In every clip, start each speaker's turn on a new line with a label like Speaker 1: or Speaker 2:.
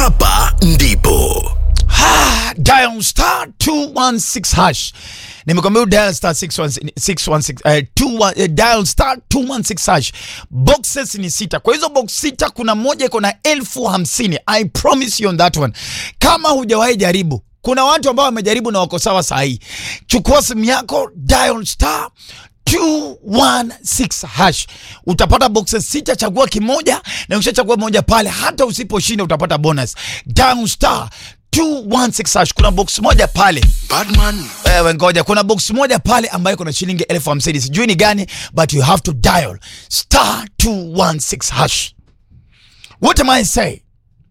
Speaker 1: hapa ndipo
Speaker 2: Ah, dial star 216 hash nimekwambia dial star 616 616 eh, two one- eh, dial star 216 hash boxes ni sita kwa hizo box sita kuna moja iko na elfu hamsini i promise you on that one kama hujawahi jaribu kuna watu ambao wamejaribu na wako sawa sahii chukua simu yako dial star 216 hash utapata boxes sita chagua kimoja na ukishachagua moja pale hata usiposhinda utapata bonus dial star 216 hash kuna box moja pale
Speaker 1: Badman
Speaker 2: wewe ngoja kuna box moja pale ambayo kuna shilingi elfu hamsini sijui ni gani but you have to dial star 216 hash what am i say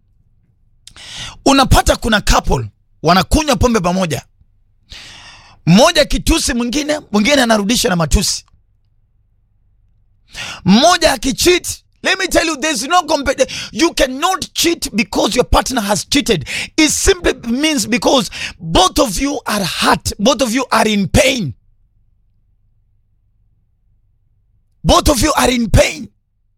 Speaker 2: unapata kuna couple wanakunywa pombe pamoja mmoja kitusi mwingine mwingine anarudisha na matusi mmoja akicheat let me tell you there's no compet you cannot cheat because your partner has cheated it simply means because both of you are hurt both of you are in pain both of you are in pain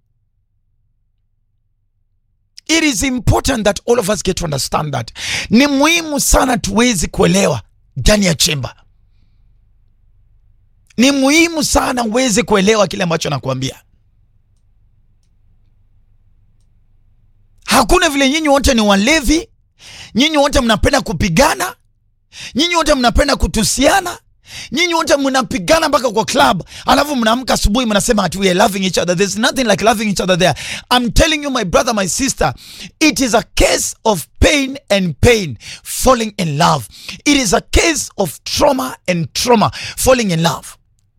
Speaker 2: it is important that all of us get to understand that ni muhimu sana tuwezi kuelewa ndani ya chemba ni muhimu sana uweze kuelewa kile ambacho nakuambia hakuna vile nyinyi wote ni walevi nyinyi wote mnapenda kupigana nyinyi wote mnapenda kutusiana nyinyi wote mnapigana mpaka kwa club alafu mnaamka asubuhi mnasema ati we are loving each other there's nothing like loving each other there i'm telling you my brother my sister it is a case of pain and pain falling in love it is a case of trauma and trauma falling in love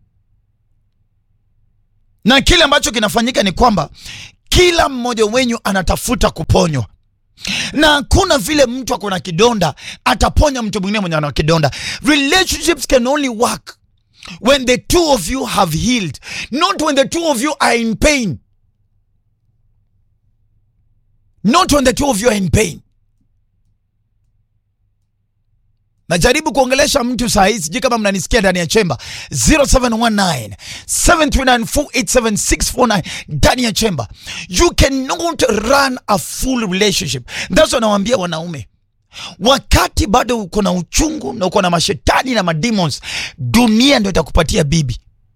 Speaker 2: na kile ambacho kinafanyika ni kwamba kila mmoja wenyu anatafuta kuponywa na hakuna vile mtu ako na kidonda ataponya mtu mwingine mwenye ana kidonda relationships can only work when the two of you have healed not when the two of you are in pain not when the two of you are in pain najaribu kuongelesha mtu saa hii sijui kama mnanisikia ndani ya chemba 0719 729487649 ndani ya chemba you cannot run a full relationship thats wanawaambia wanaume wakati bado uko na uchungu na uko na mashetani na mademons dunia ndio itakupatia bibi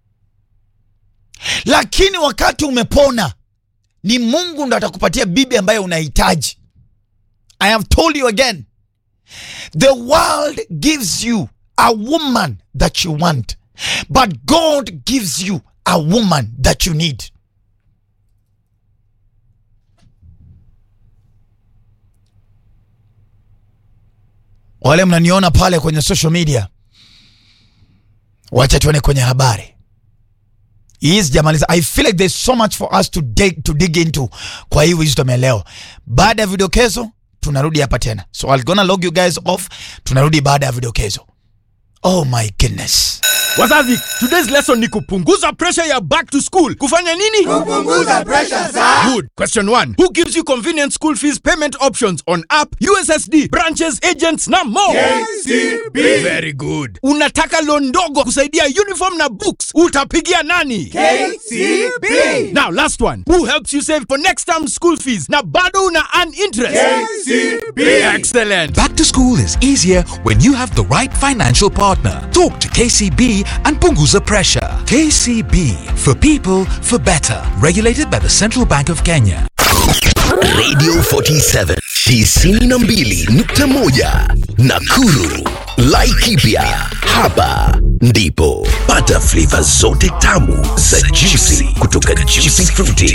Speaker 2: lakini wakati umepona ni mungu ndo atakupatia bibi ambaye unahitaji i have told you again The world gives you a woman that you want, but God gives you a woman that you need. Wale mnaniona pale kwenye social media, wacha tuone kwenye habari hii sijamaliza. I feel like there's so much for us to dig, to dig into kwa hii wisdom ya leo. Baada ya vidokezo tunarudi hapa tena, so I'll gonna log you guys off. Tunarudi baada ya vidokezo. Oh my goodness.
Speaker 3: Wazazi, today's lesson ni kupunguza pressure ya back to school. Kufanya nini?
Speaker 4: Kupunguza pressure za
Speaker 3: Good. Question 1. Who gives you convenient school fees payment options on app, USSD, branches, agents na more?
Speaker 4: KCB.
Speaker 3: Very good. Unataka loan ndogo kusaidia uniform na books. Utapigia nani?
Speaker 4: KCB.
Speaker 3: Now last one. Who helps you save for next term school fees na bado una earn interest?
Speaker 4: KCB.
Speaker 3: Excellent.
Speaker 5: Back to school is easier when you have the right financial partner. Talk to KCB and Punguza Pressure. KCB for people for better. Regulated by the Central Bank of Kenya.
Speaker 1: Radio 47 92.1 Nakuru Laikipia hapa ndipo pata flavor zote tamu za juicy kutoka Juicy Fruity